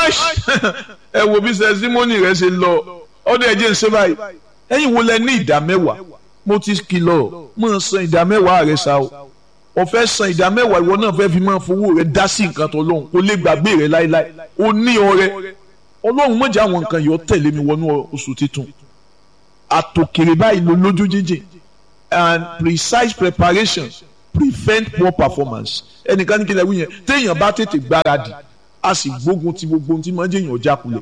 ẹ wo bí sẹ́símọ́nì rẹ ṣe lọ ọdún ẹ̀jẹ̀ ń ṣe báyìí ẹ̀yin wo lẹ ní ìdá mẹ́wàá mo ti kìlọ̀ mọ̀ san ìdá mẹ́wàá rẹ ṣá o o fẹ́ san ìdá mẹ́wàá ìwọ náà fẹ́ fi máa fowó rẹ dá sí nǹkan tó lóhùn kó lè gbàgbé rẹ láéláé o ní ọrẹ ọlọ́run mọ̀jà àwọn nǹkan yìí ó tẹ̀lé mi wọnú oṣù titun àtòkèrè báyìí ló lójú jíjìn and precise preparation prevent poor performance ẹnìkan ní kílẹ̀ wí yẹn téèyàn bá tètè gbáradì a sì gbógun ti gbogbo ohun tí máa ń jẹ́yàn ọjà kulẹ̀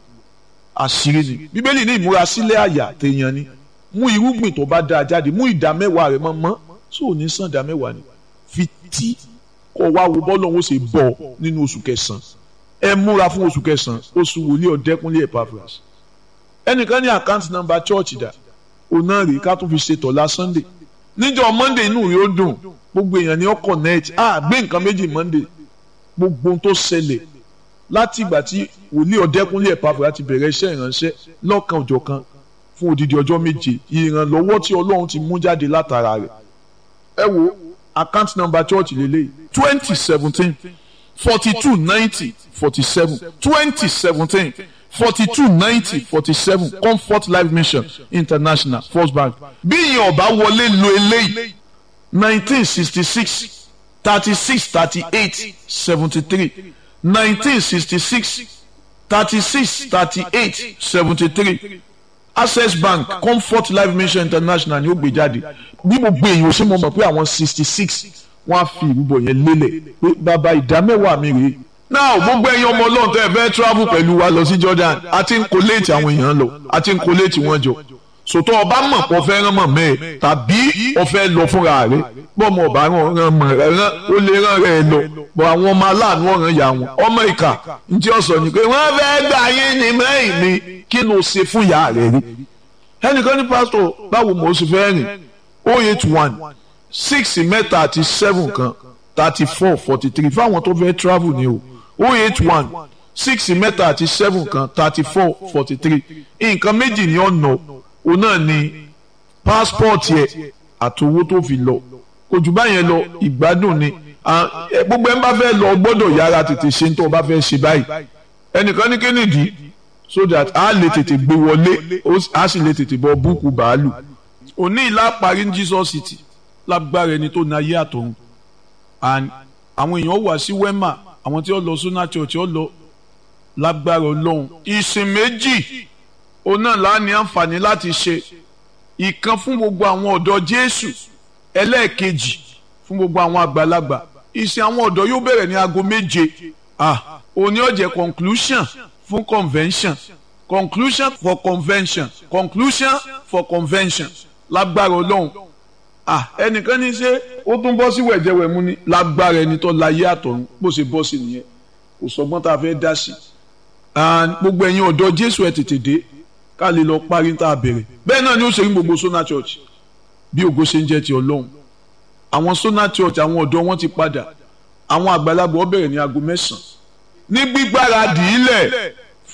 àṣírí ni bíbélì ní ìmúrasílẹ̀ àyà téèyàn ni mú irúgbìn tó bá dáa jáde mú ìdá mẹ́wàá rẹ̀ mọ́ mọ́ tó ò ní san ìdá mẹ́wàá ni fi tí kọ́ wá wo bọ́ọ̀lù ọ̀hún ṣe bọ̀ nínú oṣù kẹsàn-án ẹ múra fún oṣù kẹsàn-án oṣù wòlíì ọ̀dẹ́kúnlé Epaphras ẹnìkan ní àkáǹtì nọ́mbà chọ́ọ̀chì dà òun náà rèé ká tún fi ṣe tọ̀la Sunday níjọ́ Monday inú rẹ̀ ó dùn gbogbo èèyàn ni ó connect ah gbé nǹkan méjì Monday gbogbo ohun tó ṣẹlẹ̀ láti ìgbà tí wòlíì ọ̀dẹ́kúnlé Epaphras ti bẹ̀rẹ̀ iṣẹ́ ìránṣẹ́ lọ́kan òjọ̀kan fún odidi ọjọ́ méje ìrànlọ́wọ́ tí Ọlọ́run ti mú jáde látara rẹ̀ ẹ wo account number church lélẹ́yìí twenty seventeen forty two ninety forty seven twenty seventeen forty two ninety forty seven comfort life mission international first bank bí ìyẹn ọba wọlé lo eléyìí nineteen sixty six thirty six thirty eight seventy three nineteen sixty six thirty six thirty eight seventy three access bank comfort life mission international ni ó gbé jáde bí gbogbo èèyàn ṣe mọ̀ mọ̀ pé àwọn sixty six wọ́n á fi ìrúbọ yẹn lélẹ̀ pé bàbá ìdámẹ́wàá mi rèé now gbogbo ẹ̀yin ọmọ ọlọ́run tẹ́ ẹ fẹ́ travel pẹ̀lú wa lọ sí Jordan àti ń kó léètì àwọn èèyàn lọ àti ń kó léètì wọn jọ sòtọ́ ọba mọ̀ pọ̀ fẹ́ rán mọ̀ mẹ́ẹ̀ tàbí ọ̀fẹ́ lọ fúnra rẹ̀ bọ́ọ̀mọ̀ ọba rán mọ̀ rẹ̀ ó lè rán rẹ̀ lọ bọ̀ àwọn ọmọ aláàánú ọ̀ràn yà wọn ọmọ ìkà ntí ọ̀sọ̀ ni pé wọ́n fẹ́ gbà yín ní mẹ́yìn mi kí ló ṣe fún ìyá rẹ̀ rí ẹnìkan ní pásítọ̀ báwo mo ṣe fẹ́ rìn oh eight one six mẹ́ta àti seven kan thirty four forty three fáwọn tó fẹ́ travel ni o oh eight one six mẹ́ta àti seven kan thirty four forty three nǹkan méjì ní ọ̀nà òun náà ni passport yẹ àti owó tó fi lọ kò jù báyẹn lọ ìgbádùn ni gbogbo ẹni bá fẹ́ lọ gbọ́dọ̀ yára tètè ṣe tó o bá fẹ́ ṣe báyìí ẹnìkan ní kennedy so that a lè tètè gbé wọlé a sì lè tètè bọ búùkù bàálù òní ìlà parí ní Jesus City lágbára ẹni tó na ayé àtọ̀run and àwọn èèyàn wà sí wema àwọn tí ó lọ suna church ó lọ lágbára Ọlọ́run ìsìn méjì òun náà là ní àǹfààní láti ṣe ìkan fún gbogbo àwọn ọ̀dọ́ Jésù ẹlẹ́ẹ̀kejì fún gbogbo àwọn àgbàlagbà ìsìn àwọn ọ̀dọ́ yóò bẹ̀rẹ̀ ní aago méje ah òní ó jẹ́ conclusion fún convention conclusion for convention conclusion for convention lágbára Ọlọ́run ah ẹnìkan ní ṣe ó tún bọ́ sí wẹ̀jẹ̀wẹ̀mú ni lágbára ẹni tó láyé àtọ̀run bó ṣe bọ́ sí nìyẹn kò sọgbọ́n tá a fẹ́ dá sí gbogbo ẹ̀yin ọ̀dọ́ Jésù ẹ̀ tètè dé ká lè lọ parí tá a bẹ̀rẹ̀ bẹ́ẹ̀ náà ni ó ṣe ní gbogbo Sona Church bí ògo ṣe ń jẹ́ ti Ọlọ́run àwọn Sona Church àwọn ọ̀dọ́ wọn ti padà àwọn àgbàlagbà ó bẹ̀rẹ̀ ní aago mẹ́sàn-án ní gbígbáradì ilẹ̀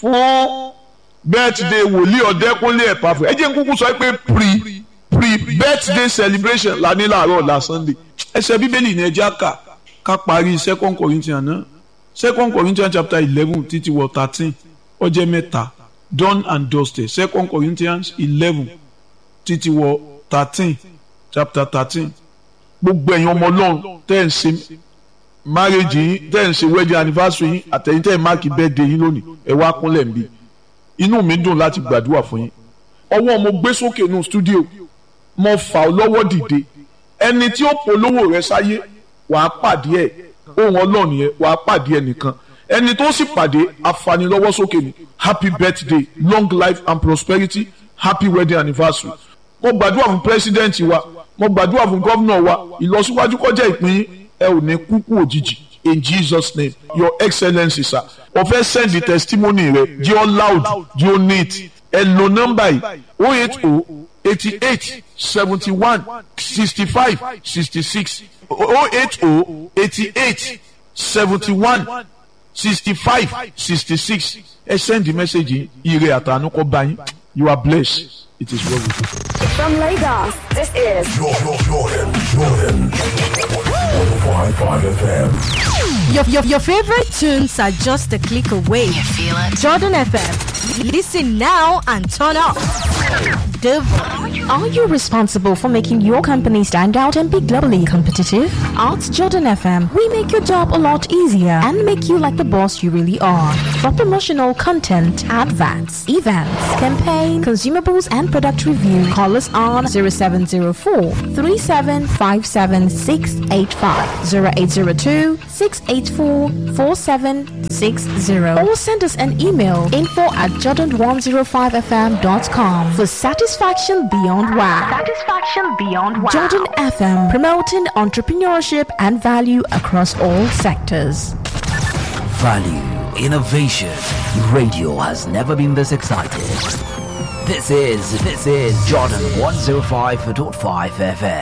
fún birthday wòlíì ọ̀dẹ́kúnlé Epaphras ẹ jẹ́ n kúkú sọ pé pre pre-birthday celebration la ní láàárọ̀ la Sunday ẹsẹ̀ bíbélì ní ẹjẹ́ àkà ká parí second Corinthians náà second Corinthians chapter eleven títí wọ thirteen ó jẹ́ mẹ́ta done and dusted second Corinthians eleven títí wọ thirteen chapter thirteen gbogbo ẹ̀yin ọmọ ọlọ́run tẹ́ ẹ̀ ń ṣe marriage yín tẹ́ ẹ̀ ń ṣe wedding anniversary yín àtẹ̀yìn tẹ́ ẹ̀ máàkì birthday yín lónìí ẹ̀ wá kúnlẹ̀ ń bí inú mi dùn láti gbàdúrà fún yín ọwọ́ mo gbé sókè nù studio mo fà ọ́ lọ́wọ́ dìde ẹni tí ó polówó rẹ sáyé wàá pàdé ẹ̀ ohun ọlọ́run yẹn wàá pàdé ẹ̀ nìkan ẹni tó sì pàdé afanilọ́wọ́ sókè ni happy birthday long life and prosperity happy wedding anniversary mo gbàdúrà fún president wa mo gbàdúrà fún gómìnà wa ìlọsíwájú kọjá ìpín ẹ ò ní kúkú òjijì in jesus name your excellency sir o fẹ́ send the testimony rẹ jẹ́ ọ loud jẹ́ ọ neat ẹ lo nọ́mbà yìí o eight o eighty eight seventy one sixty five sixty six o eight o eighty eight seventy one sixty five sixty six ẹ send the message yìí ire àtànú kọ bá yín you are blessed it is well with you. From Lagos, this is Jordan, Jordan, Jordan. 105.5 FM. Your, your, your favorite tunes are just a click away. You feel it? Jordan FM. Listen now and turn up. The volume. Are you responsible for making your company stand out and be globally competitive? At Jordan FM, we make your job a lot easier and make you like the boss you really are. For promotional content, adverts, events, campaign, consumables, and product review, call us on 0704 3757685, 0802 684 4760, or send us an email info at jordan105fm.com for satisfaction beyond wow. Satisfaction beyond wow. Jordan FM, promoting entrepreneurship and value across all sectors. Value, innovation. Radio has never been this excited. This is, this is Jordan 105.5 FM.